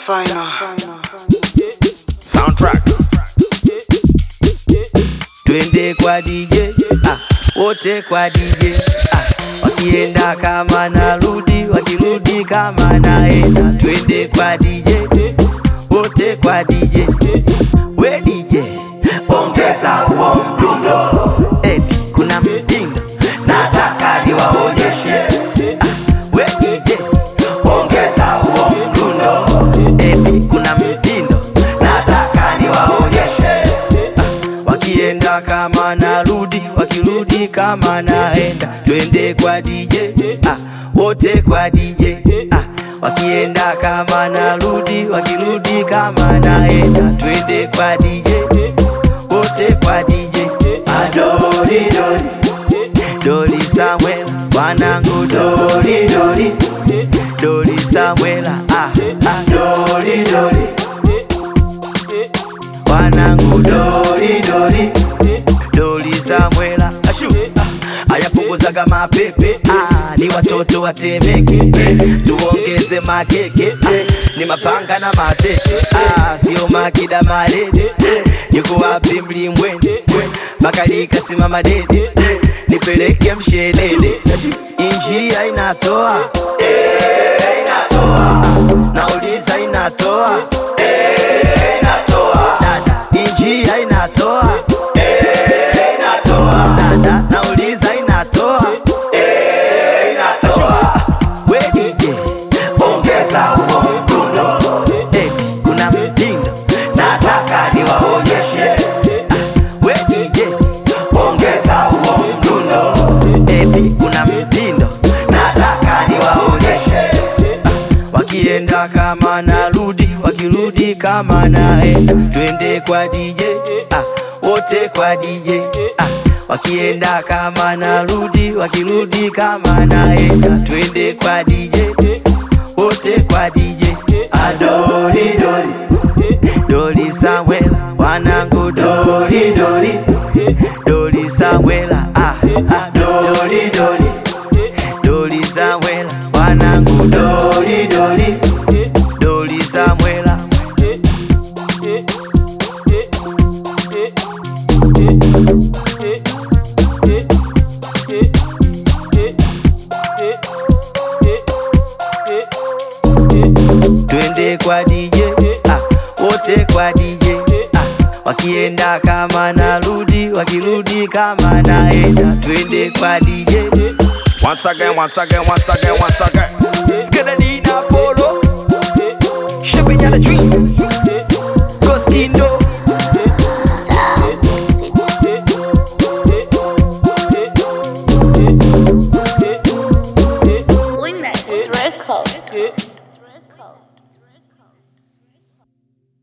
Final. Soundtrack. twende kwa DJ ah, wote kwa DJ ah, wakienda kama narudi, wakirudi kama naenda, twende kwa DJ wote kwa DJ we DJ ongeza huo mdundo, eti kuna mtindo nataka niwaonyeshe ah, we DJ ongeza huo mdundo, eti kuna mtindo nataka niwaonyeshe wakienda kama narudi, wakirudi kama naenda, twende kwa DJ ah, wote kwa DJ ah, wakienda kama narudi, wakirudi kama naenda, twende kwa DJ wote kwa DJ adori dori dori Samuel wanangu dori dori dori Samuela ah, ah, dori dori wanangu dori dori dori Samuela ashu ah, ayapunguzaga mapepe ah, ni watoto watemeke eh, tuongeze makeke ah, ni mapanga na mateke ah, sio makida malede eh, yuko wapi mlimwende eh, makalika simama dede eh, nipeleke mshelede injia inatoa eh, inatoa nauliza inatoa eh, inatoa dada injia inatoa eh, inatoa dada nauliza inatoa eh, inatoa we DJ ongeza huo mdundo eti kuna mtindo nataka niwaonyeshe Ah, we DJ ongeza huo mdundo eti kuna mtindo nataka niwaonyeshe wakienda kama narudi, wakirudi kama naenda, twende kwa DJ ah, wote kwa DJ ah, wakienda kama narudi, wakirudi kama naenda, twende kwa DJ wote kwa DJ adori dori dori Samuela wanangu dori dori dori Samuela ah, ah, dori dori dori Samuela wanangu dori dori dori Samuela twende kwa DJ ah, wote kwa DJ ah, wakienda kama narudi, wakirudi kama naenda, twende kwa DJ Once again, once again, once again, once again. Skidadi